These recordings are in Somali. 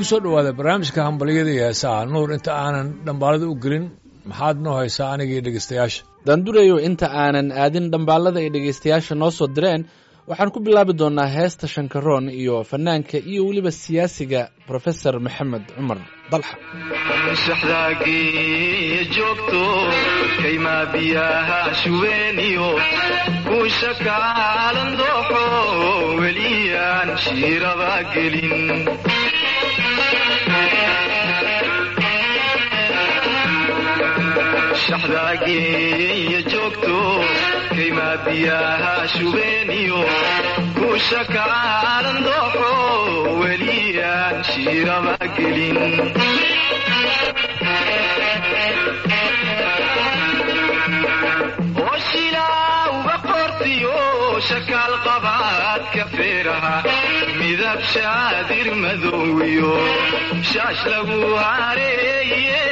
ku soo dhowaada barnaamijka hambalyada iyo heesaha nuur inta aanan dhambaalada u gelin maxaad noo haysaa anigii dhegaystayaasha daandurayo inta aanan aadin dhambaalada ay dhegaystayaasha noo soo direen waxaan ku bilaabi doonnaa heesta shankaroon iyo fanaanka iyo weliba siyaasiga brofesor maxamed cumar dalxa shaxdaageeya joogto kaymaa biyaha shubeeniyo kuusha kaalan dooxo weliyaan shiiraba gelin shaxdaageeya joogto kaymaa biyaha shubeeniyo kuusha kaalan dooxo weliyaan shiiraba gelin oshilaa uga qortiyo shakaal qabaadka feeraha midab shaadir madowiyo shaash lagu hareeye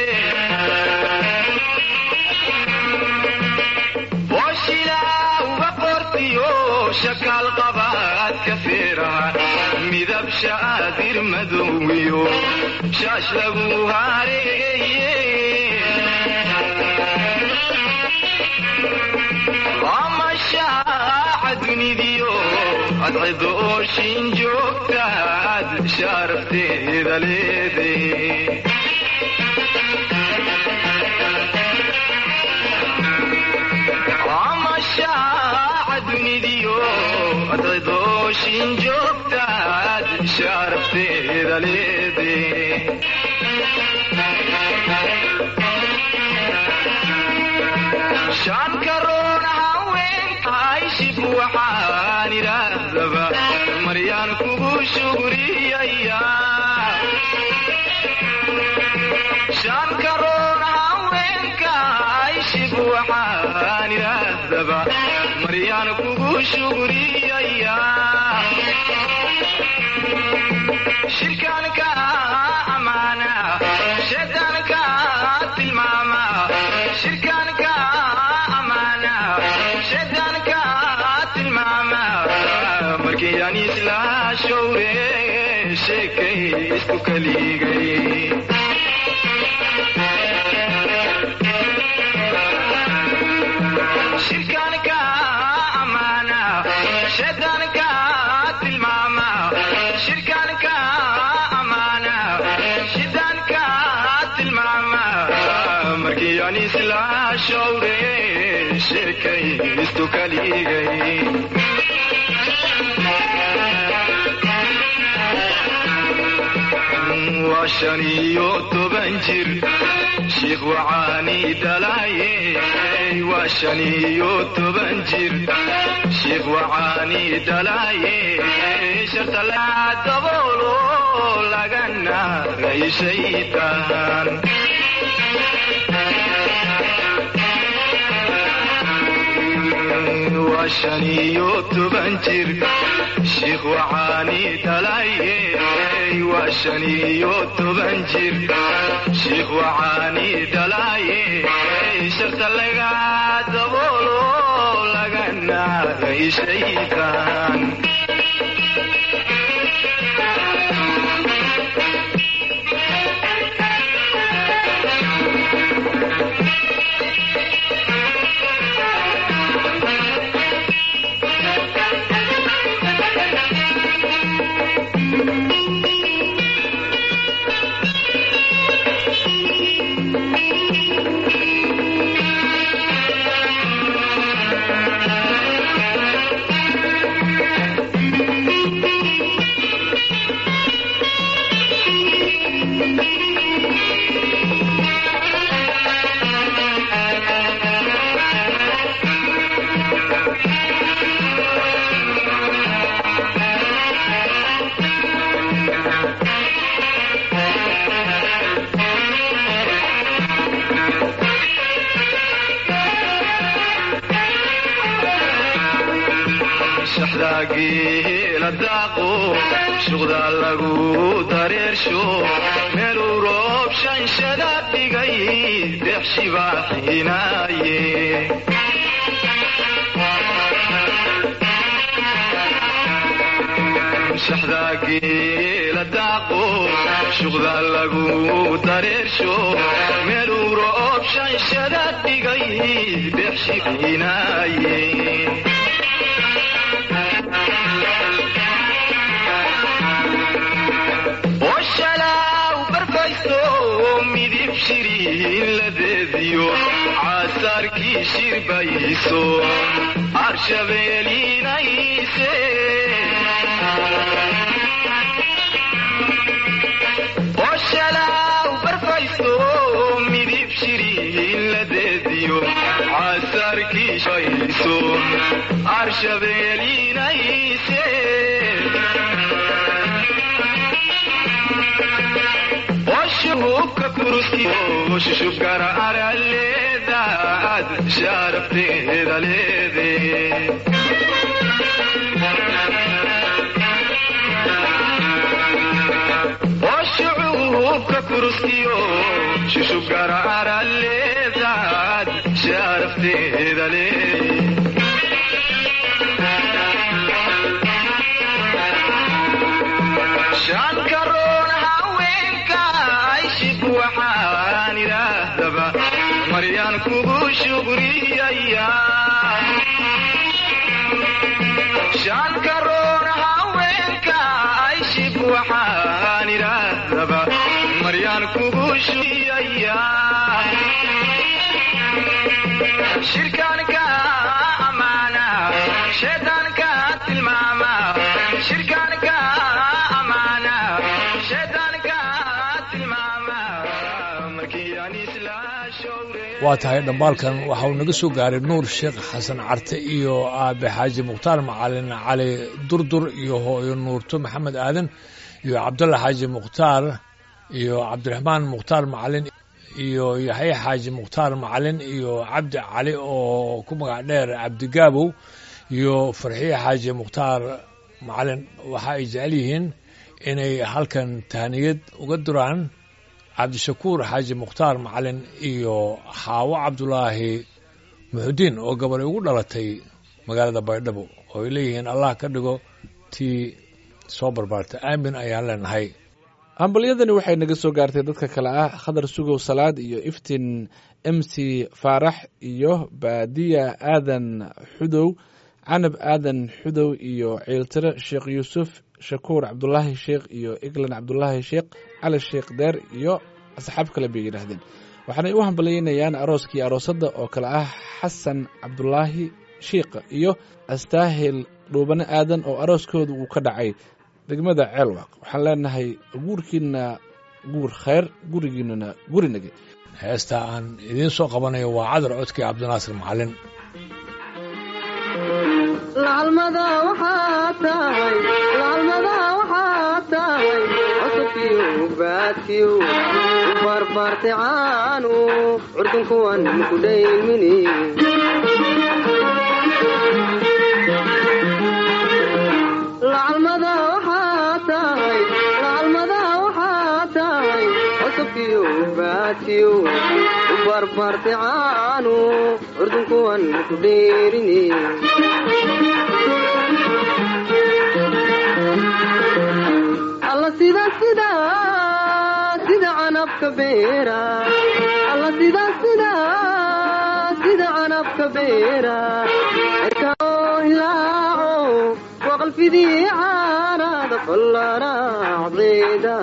oshilaa uga qortiyo shakaal qabaadka feeraha midab shaadir madowiyo shaash lagu hareeye amashaaca dunidiyo adcido ooshin joogtaad shaarafteeda leede amashaaca dunidiyo adcido ooshin joogtaad shaarafteeda leede shaankaroon haweenkayshib waxaan idhaahdaba maryaan kugu shugriyaya shaankaroon haweenkayshib waxaan idhaahdaba maryaan kugu shugriyaya shirkaanka amaana shaydaanka tilmaama shirkaanka amaana shaydaanka tilmaama markii aan isla showre sheekay isku kaligay shirkaanka amaana shaydaanka tilmaama shirkaanka amaana shaydaanka tilmaama markii aan isla showre sheekay istu kaligay waa shan iyo toban jir shiikh wacaani dhalaaye waa shan iyo toban jir shiikh wacaani dhalaaye sharta la daboolo laga naaray shaytaan waa shan iyo toban jir shiikh wacaani dhalaaye waa shan iyo toban jir shiikh wacaani dhalaaye sharta laga daboolo laga naaray shaytaan shaxdaageela daaqo shuqdaa lagu dareersho meeluu roob shanshada dhigay deexshibaa xiinaaye shaxdaageela daaqo shuqda lagu dareersho meeluu roob shanshada dhigay dexshiinaaye oshalaaw barfayso midib shiriin ladeediyo casaarkii shirbayso arshabeelinayse oshalaaw barfayso midib shiriin ladeediyo casaarkii shirbayso arshabeelinayse oshuhubka kuruskiyo shushubkara araleedaad sharafteeda leede oshuhubka kuruskiyo shushubkara araleedaad sharafteeda leede shankaroon haweenka ayshib waxaan idhaahdaba maryaan kugu shugriyaya shankaroon haweenka ayshib waxaan idhaahdaba maryaan kugu shugriyaya shirkaanka amaana shaydaanka tilmaama shirkaanka amaana shaydaanka tilmaama markii aan isla showre waa tahay dhambaalkan waxa uu naga soo gaaray nuur sheekh xasan carte iyo aabe xaaji mukhtaar macalin cali durdur iyo hooyo nuurto maxamed aadan iyo cabdulla xaaji mukhtaar iyo cabdiraxmaan mukhtaar macalin iyo yaxya xaaji mukhtaar macalin iyo cabdi cali oo ku magac dheer cabdigaabow iyo farxiye xaaji mukhtaar macalin waxa ay jecel yihiin inay halkan tahniyad uga duraan cabdishakuur xaaji mukhtaar macalin iyo xaawo cabdulaahi muxudiin oo gabadhay ugu dhalatay magaalada baydhabo oo ay leeyihiin allah ka dhigo tii soo barbaartay aamin ayaan leenahay hambalyadani waxay naga soo gaartay dadka kale ah khadar sugow salaad iyo iftiin m c faarax iyo baadiya aadan xudow canab aadan xudow iyo ciiltire sheekh yuusuf shakuur cabdulaahi sheekh iyo eglan cabdulaahi sheekh cali sheekh deer iyo asxaab kale bay yidhaahdeen waxaanay u hambalyeynayaan arooskii aroosadda oo kale ah xasan cabdulaahi shiikh iyo astaahil dhuubane aadan oo arooskooda uu ka dhacay degmada ceelwaaq waxaan leenahay guurkiina guur khayr gurigiinana gurinage heesta aan idiin soo qabanayo waa cadar codkii cabdinaasir macalin lacalmada waxaa tahay lacalmada waxaa tahay cusubkiyo baadkiyo u barbaartay caanu curdun kuwan ku dhaymini lacalmada waxaa tahay lacalmada waxaa tahay cusubkiyo baadkiyo u barbaartay caanu curdun kuwan ku dheerini alla sida sida sida canabka beera alla sida sida sida canabka beera erkao hilaaco waqalfidii caarada fallaracdeeda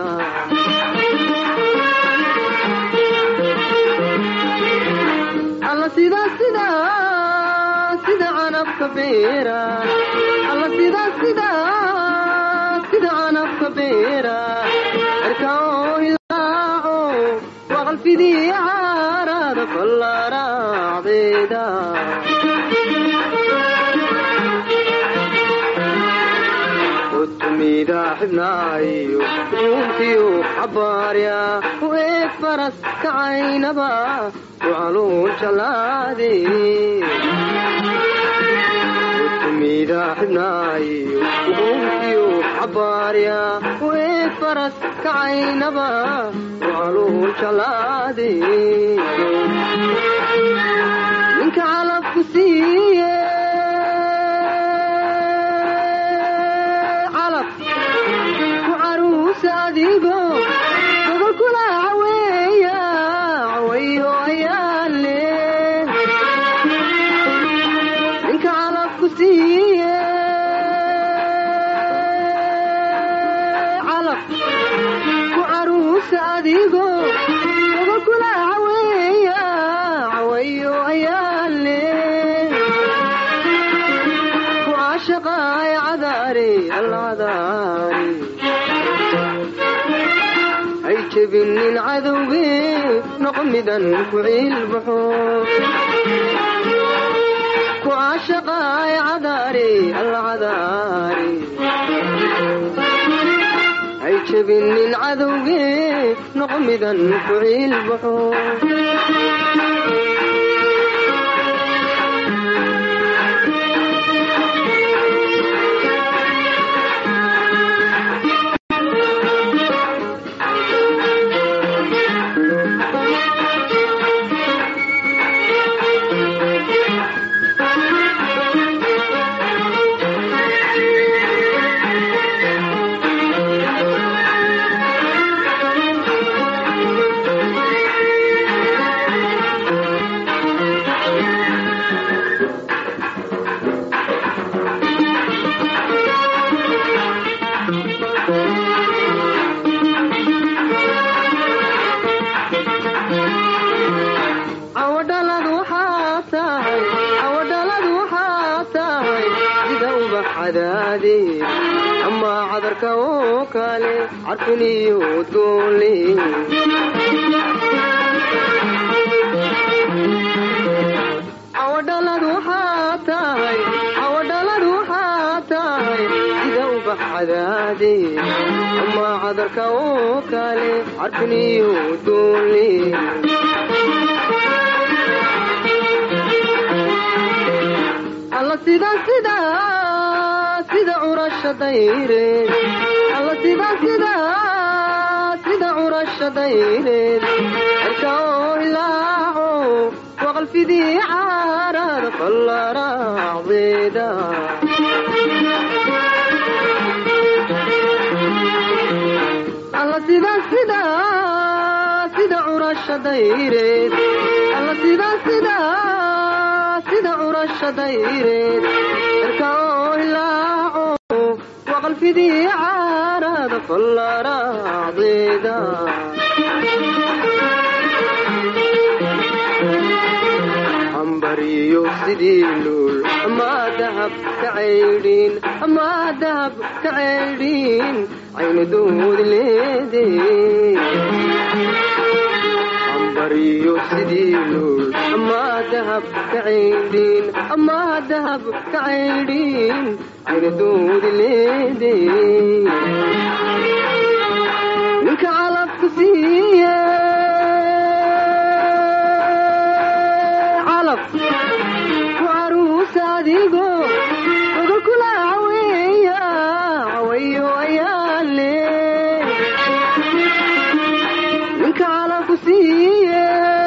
alla sida sida sida canabka beera alla sida sida sida canabka beera erkao hilaaco waqalfidii caarada fallaracdeeda utumida xibnaayo uuntiyo xabaarya u eeg faras kacaynaba ucaluun jalaade utumida xibnaayo uuntiyo xabaarya u eeg faras kacaynaba ucaluun jalaade ninka calabku siiye calab ku caruusa adigo adigo gogolkula caweeya cawayo ayaale ku caashaqaay cadaari alcadaari hay jebinin cadowge noqo midan ku ciilbaxo ku caashaqaay cadaari alcadaari hay jebinin cadowge noqo midan ku ciilbaxo awadhalad waxaa tahay awadhalad waxaa tahay sida ubax cadaadeed ama cadarka oo kale carfin iyo udgoonle awadhalad waxaa tahay awadhalad waxaa tahay sida ubax cadaadeed ama cadarka oo kale carfin iyo udgoonle alla sida sida sida curasha dayreed alla sida sida sida curasha dayreed cirka oo ilaaco waqalfidii caarada fallaraacdeeda alla sida sida sida curasha dayreed alla sida sida sida curasha dayreed cirka oo ilaaco waqalfidii caarada fallaraacdeeda ambariyo sidii luul ama dahab ka caydhin ama dahab ka caydhin aynu doodi leedee ambariyo sidii luul ama dahab ka caydhin ama dahab ka caydhin aynu doodi leedee ninka calabka siiye calab ku caruusa adigo gogolkula caweeya cawayo ayaale ninka calabku siiye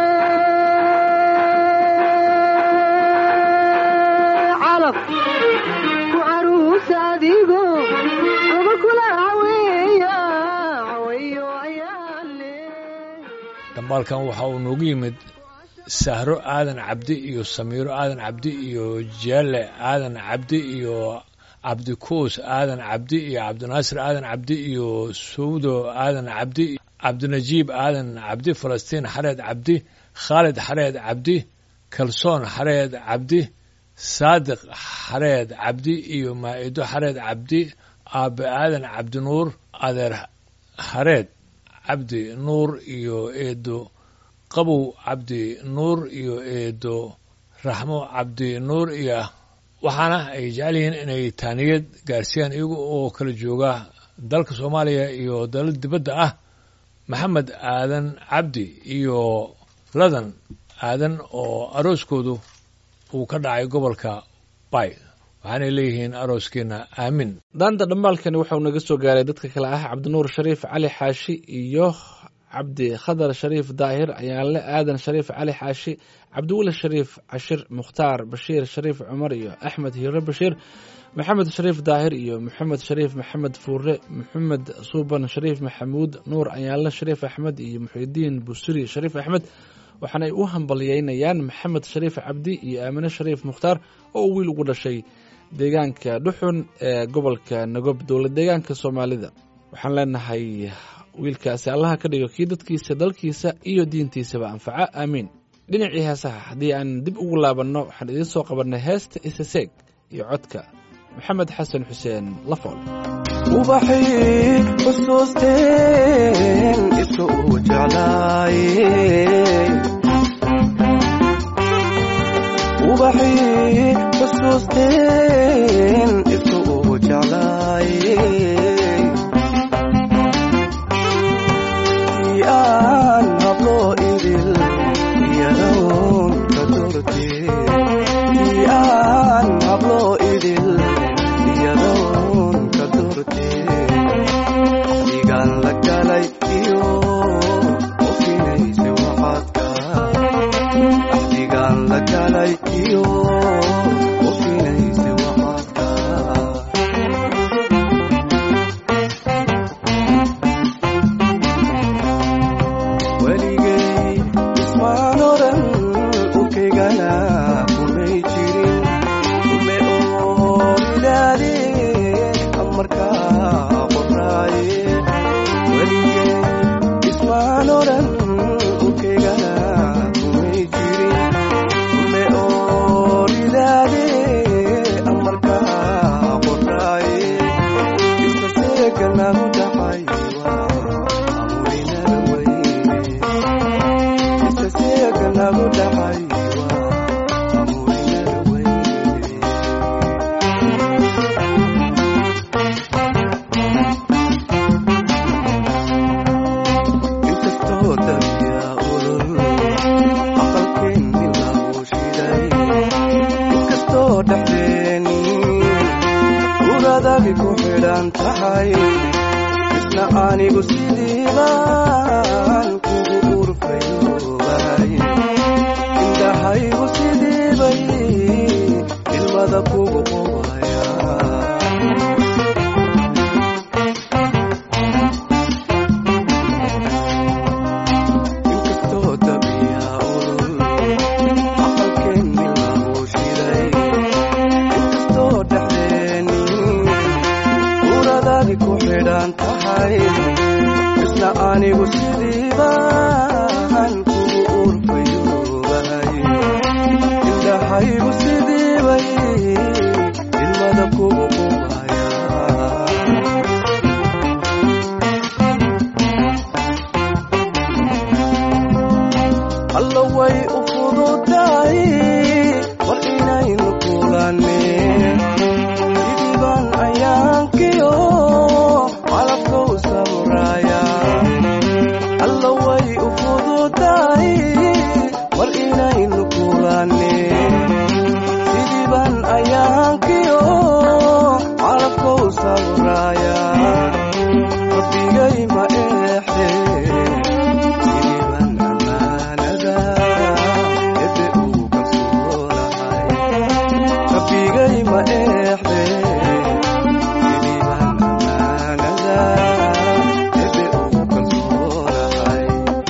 calab ku caruusa adigo gogolkula caweeya cawayo ayaale dambaalkan waxa uu noogu yimid sahro aadan cabdi iyo samiiro aadan cabdi iyo jeelle aadan cabdi iyo cabdikuus aadan cabdi iyo cabdinaasir aadan cabdi iyo sawdo aadan cabdi cabdinajiib aadan cabdi falastiin xareed cabdi khaalid xareed cabdi kalsoon xareed cabdi saadiq xareed cabdi iyo maa'ido xareed cabdi aabe aadan cabdinuur adeer xareed cabdi nuur iyo eedo qabow cabdi nuur iyo eedo raxmo cabdi nuur iyo waxaana ay jecel yihiin inay taaniyad gaarsiiyaan iyaga oo kala jooga dalka soomaaliya iyo dalal dibadda ah maxamed aadan cabdi iyo ladan aadan oo arooskoodu uu ka dhacay gobolka bay waxaanay leeyihiin arooskeenna aamin daanta dhammaalkani waxau naga soo gaaray dadka kale ah cabdinuur shariif cali xaashi iyo cabdi khadar shariif daahir ayaanle aadan shariif cali xaashi cabdiweli shariif cashir mukhtaar bashiir shariif cumar iyo axmed hiiro bashiir maxamed shariif daahir iyo maxamed shariif maxamed fuure maxamed suuban shariif maxamuud nuur ayaanle shariif axmed iyo muxidiin busiri shariif axmed waxaanay u hambalyeynayaan maxamed shariif cabdi iyo aamine shariif mukhtaar oo wiil ugu dhashay deegaanka dhuxun ee gobolka nagob dowlad deegaanka soomaalida waxaan leenahay wiilkaasi allaha ka dhigo kii dadkiisa dalkiisa iyo diintiisaba anfaca aamiin dhinacii heesaha haddii aan dib ugu laabanno waxaan idiin soo qabannay heesta isaseeg iyo codka maxamed xasan xuseen lafool ubaxii xusuusteen isu u jeclaayeen ubaxii xusuusteen isu u jeclaayeen si aan hablo idil iyadoon ka dortee si aan hablo idil iyadoon ka dortee digaan la galay iyo ofinaysa waxaadka digaan la galay iyo ofinaysa waxaadka weligay ismaan odhan ukegana kumay jirin kume ooridaade amarkaa qoraaye weligay ismaan odhan ukegana kumay jirin kume ooridaade amarkaa qoraaye iskaseeganagu dhacay waa amurinada weyne iskaseeganagu dhacay waa amurinada weyne inkastoo dabiya ulul aqalkeenni lagu shiday inkastoo dhexdeeni uradagi ku xidhan tahay isna anigu sidiibaan kugu urfayoobahay indhahaygu sidiibay ilmada kugu qubaya inkastoo dabiya ulul aqalkeenni lagu shiday inkastoo dhexdeeni uradadi ku xidhan tahay isna anigu sidiibaan kugu urfayoobahay indhahaygu sidiibay ilmada kugu qubaya alla way u fududahay war inaynu kulaneen sidiibaan ayaankiyo calabkow samraaya alla way u fududahay war inaynu kulaneen sidiibaan ayaankiyo calabkow samraaya rabbigay ma eexdee sidiibaan ammaanada ebe uu kalsoonahay rabbigay ma eexdee sidiibaan ammaanada ebe uu kalsoonahay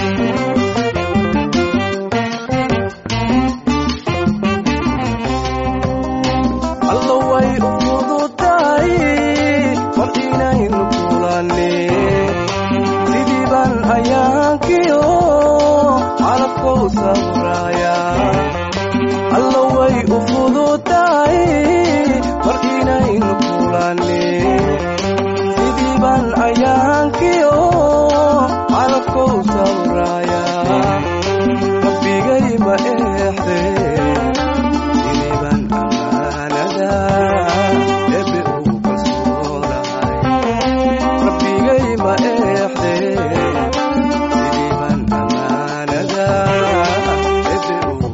alla way u fududahay war inaynu kulaneen sidiibaan ayaankiyo calabkow samraaya alla way u fududahay war inaynu kulaneen sidiibaan ayaankiyo calabkow samraaya rabbigay ma eexdee sidiibaan ammaanada ebe uu kalsoonahay rabbigay ma eexdee sidiibaan ammaanada ebe uu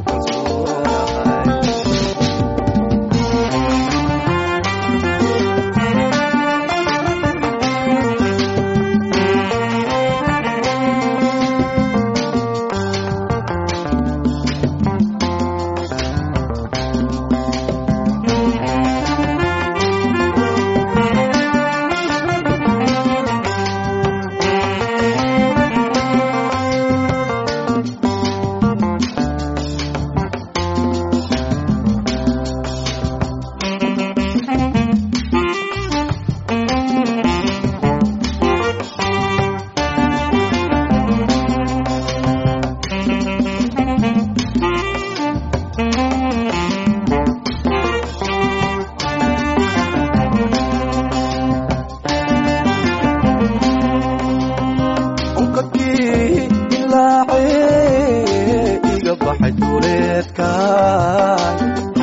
duleedkaay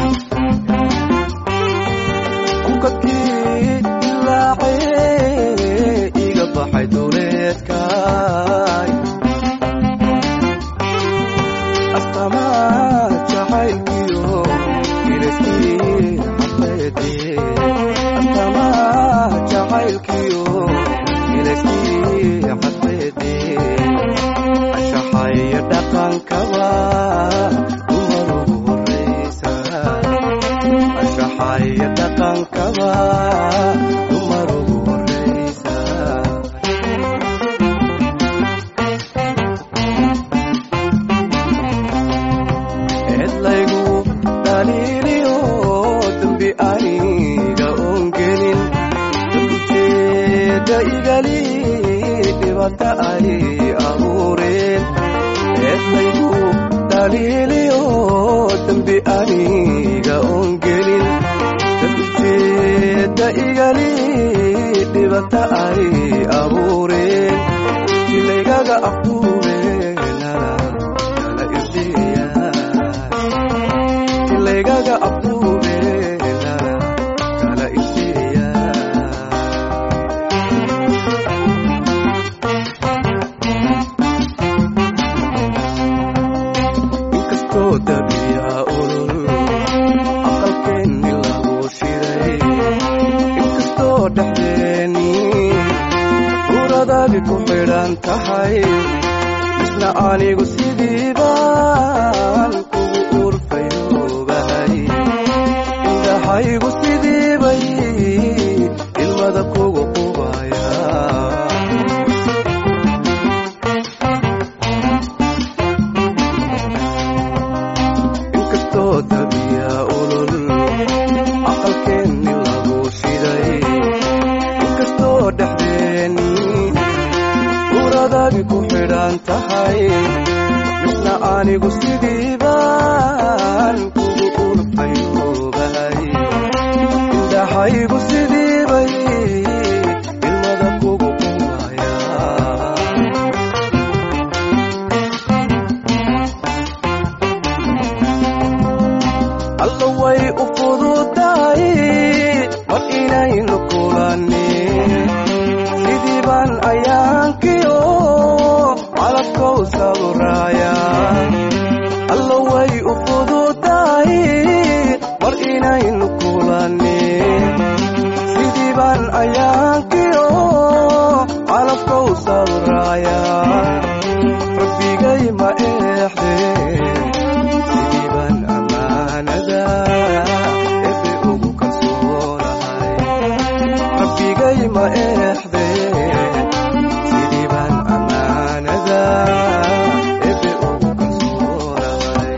onkadkii ilaacee iga baxay duleedkaay astamaa jacaylkiyo ilaskii xafeedee astamaa jacaylkiyo ilaskii xafeedee anshaxaya dhaqankaba dumarugu horreysa anshaxaya dhaqankaba dumarugu horreysa cidlaygu dhaliiliyo dembi aniga oon gelin ujeeda igali dhibata ay abuureen cidlaygu dhaliiliyo dembi aniga oon gelin ujeeda igali dhibata ay abuureen jilaygaga afduubeenana kala irdiyaa jilaygaga afduubeenana kala irdiyaa inkastoo dabiya ulul aqalkeenni lagu shiray inkastoo dhexdeeni uradadi ku xidhan tahay isna anigu sidii baan kugu urfayoobahay indhahaygu sidii bay ilmada kugu qubaya inkastoo dabiya ulul aqalkeenni lagu shiday inkastoo dhexdeeni uradadi ku xidhan tahay misna anigu sidii baan kugu urfayoobahay indhahaygu sidii bay ilmada kugu qubaya allo way u fududahay mar inaynu kulannin sidii baan ayaankiyo calabkow sawraaya allo way u fududahay mar inaynu kulannin sidii baan ayaankiyo calabkow sawraaya rabbigay ma eexdeen sidii baan ammaanada ebe ugu kalsoonahay rabbigay ma eexdeen sidii baan ammaanada ebe ugu kalsoonahay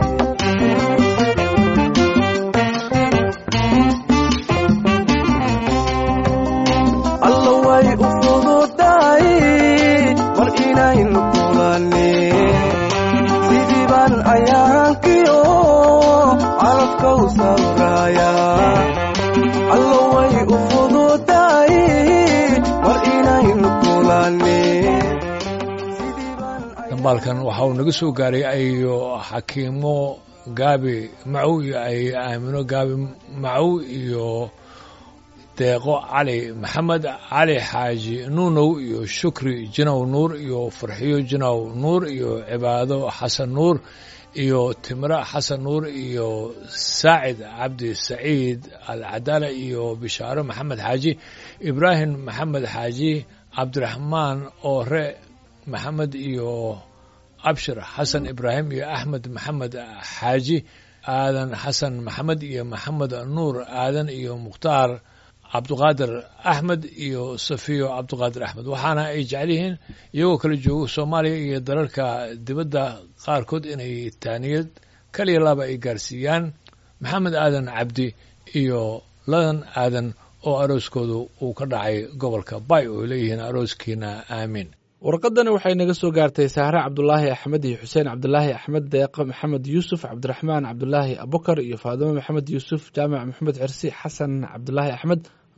allo way u fududahay mar inaynu kulannin sidii baan ayaankiyo calabkow sawraaya allo way u fududahay mar inaynu kulannin sidii baan dambaalkan waxa uu naga soo gaaray ayo xakiimo gaabi macow iyo ay aamino gaabi macow iyo deeqo cali maxamed cali xaaji nuunow iyo shukri jinow nuur iyo farxiyo jinow nuur iyo cibaado xasan nuur iyo timre xasan nuur iyo saacid cabdi saciid alcadaala iyo bishaaro maxamed xaaji ibraahim maxamed xaaji cabdiraxmaan oore maxamed iyo abshir xasan ibraahim iyo axmed maxamed xaaji aadan xasan maxamed iyo maxamed nuur aadan iyo mukhtaar cabduqaadir axmed iyo safiyo cabduqaadir axmed waxaana ay jecel yihiin iyagoo kala joogo soomaaliya iyo dalalka dibadda qaarkood inay taaniyad kaliya laba ay gaarsiiyaan maxamed aadan cabdi iyo ladan aadan oo arooskoodu uu ka dhacay gobolka bay oo ay leeyihiin arooskiina aamiin warqadani waxay naga soo gaartay sahre cabdulaahi axmed iyo xuseen cabdulaahi axmed deeqo maxamed yuusuf cabdiraxmaan cabdulaahi abukar iyo faadimo maxamed yuusuf jaamac maxamed cirsi xasan cabdulaahi axmed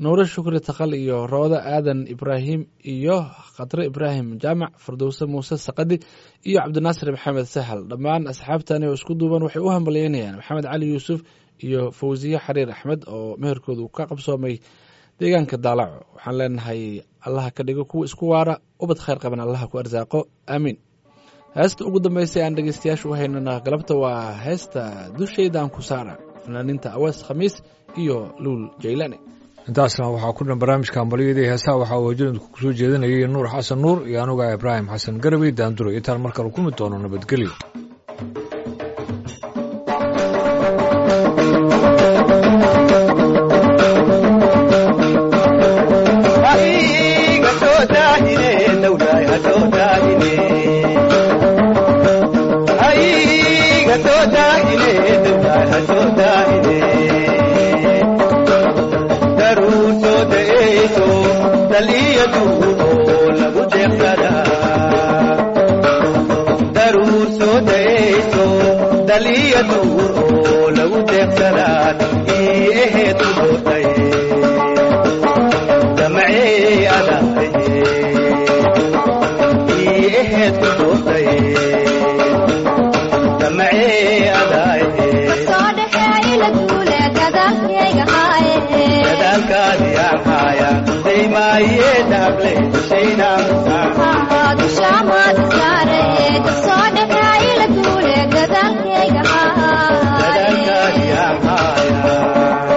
nuure shukri takal iyo rooda aadan ibraahim iyo khatre ibraahim jaamac firdowse muuse saqadi iyo cabdinaasir maxamed sahal dhammaan asxaabtani oo isku duuban waxay u hambalyeynayaan maxamed cali yuusuf iyo fawsiye xariir axmed oo meherkoodu ka qabsoomay deegaanka daalaco waxaan leenahay allaha ka dhigo kuwa isku waara ubad khayr qaban allaha ku arsaaqo aamiin heesta ugu dambeysay aan dhegeystayaasha u haynana galabta waa heesta dushaydan ku saara fanaaniinta awees khamiis iyo luul jaylane intaasna waxaa ku dhan barnaamijka hambalyadii heesaha waxaa wajadku kusoo jeedinayay nuur xasan nuur iyo anuga ibraahim xasan garabey daanduro intaan markale kulmi doono nabadgelyo Aiga soo daahine, dawlaay ha soo daahine. Aiga soo daahine, dawlaay ha soo daahine. Daruu soo da'eyso, daliya duudoo lagu deeqsadaa. Daruu soo da'eyso, daliya duudoo lagu deeqsadaa. Ii eheed u doortay. دمعي أداي إيه تدوطي دمعي أداي ذلك يا حياة زي ما يذهب لي شينا مساح ذلك يا حياة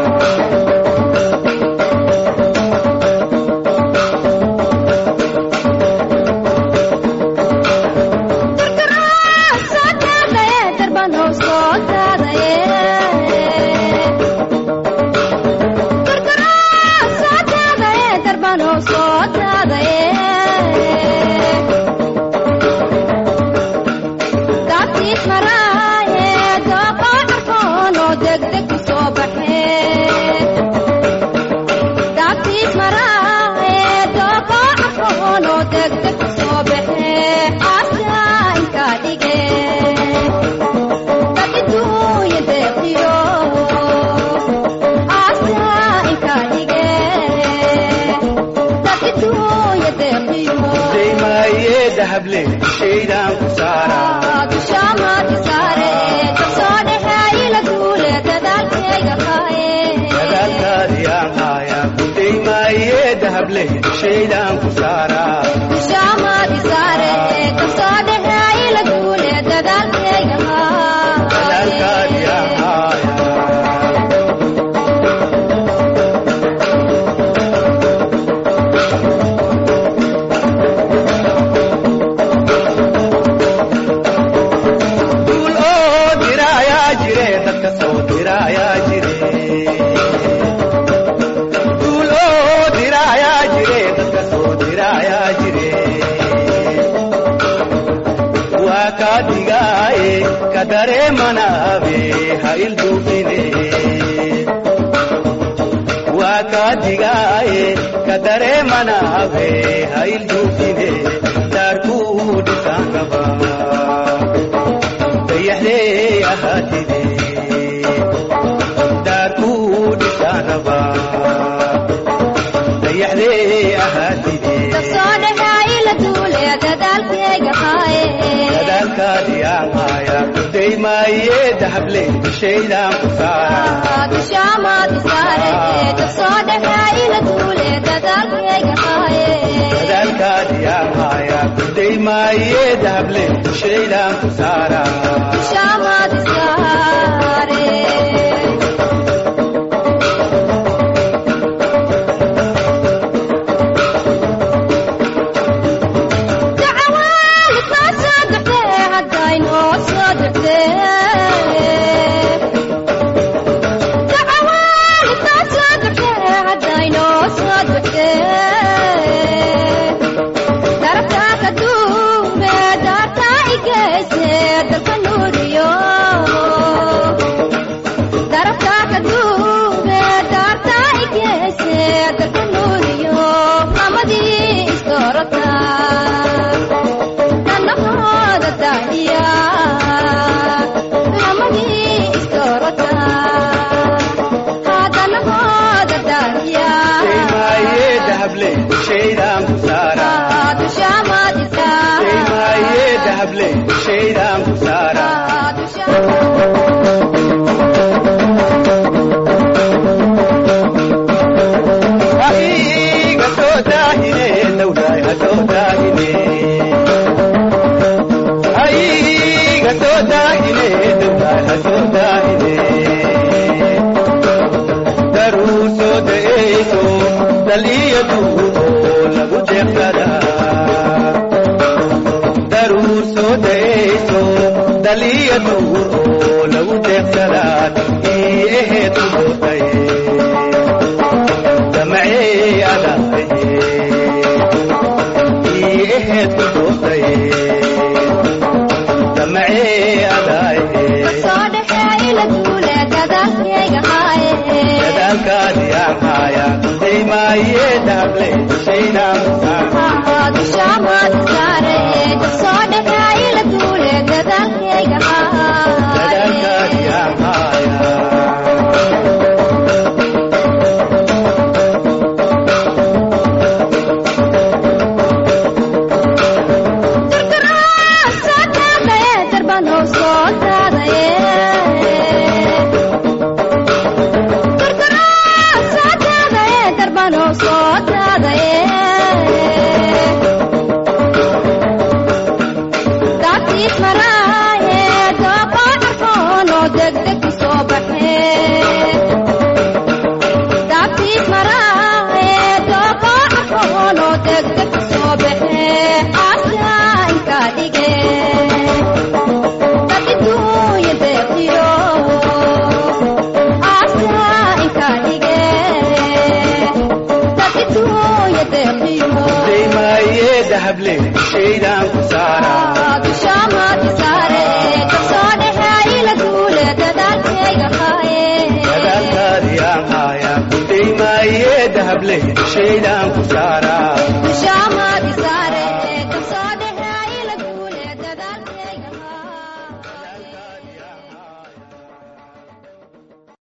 زي ما يذهب لي شينا مسارا ذلك يا حياة زي ما يذهب لي شينا مسارا ذلك يا حياة duul oo diraayaa jire dadka soo diraayaa jire duul oo diraayaa jire dadka soo diraayaa jire waa kaa digaaye ka dareemanaabe ha ilduufine waa kaa digaaye ka dareemanaabe ha ilduufine daarkuu dhisaan qabaa dayaxlee ahaatide daarkuu dhisaan rabaa dayaxlee ahaatide dadaalkaadi ahaaya daymaayee dahable shaydaan ku saara dadaalkaadi ahaaya daymaayee dahable shaydaan ku saara Darabta ka duube, darta ikese, dalka nuuriyo. dahable shaydaan ku saara Daymaye dahable shaydaan ku saara Ahiga soo daahine dawlaay ha soo daahine Ahiga soo daahine dawlaay ha soo daahine Daruu soo da'eyso dal iyo duur oo lagu jeeqsadaa daruur soo da'eyso dal iyo duur oo lagu jeeqsadaa ii aheed ku dootay damacey adaaye ii aheed ku dootay damacey adaaye dadaalkaadi aan haaya daymaaye dahable shaynaan musaa dadaalkaadi aan haaya daymaaye dahable shaydaan ku saara dadaalkaadi aan haaya daymaaye dahable shaydaan ku saara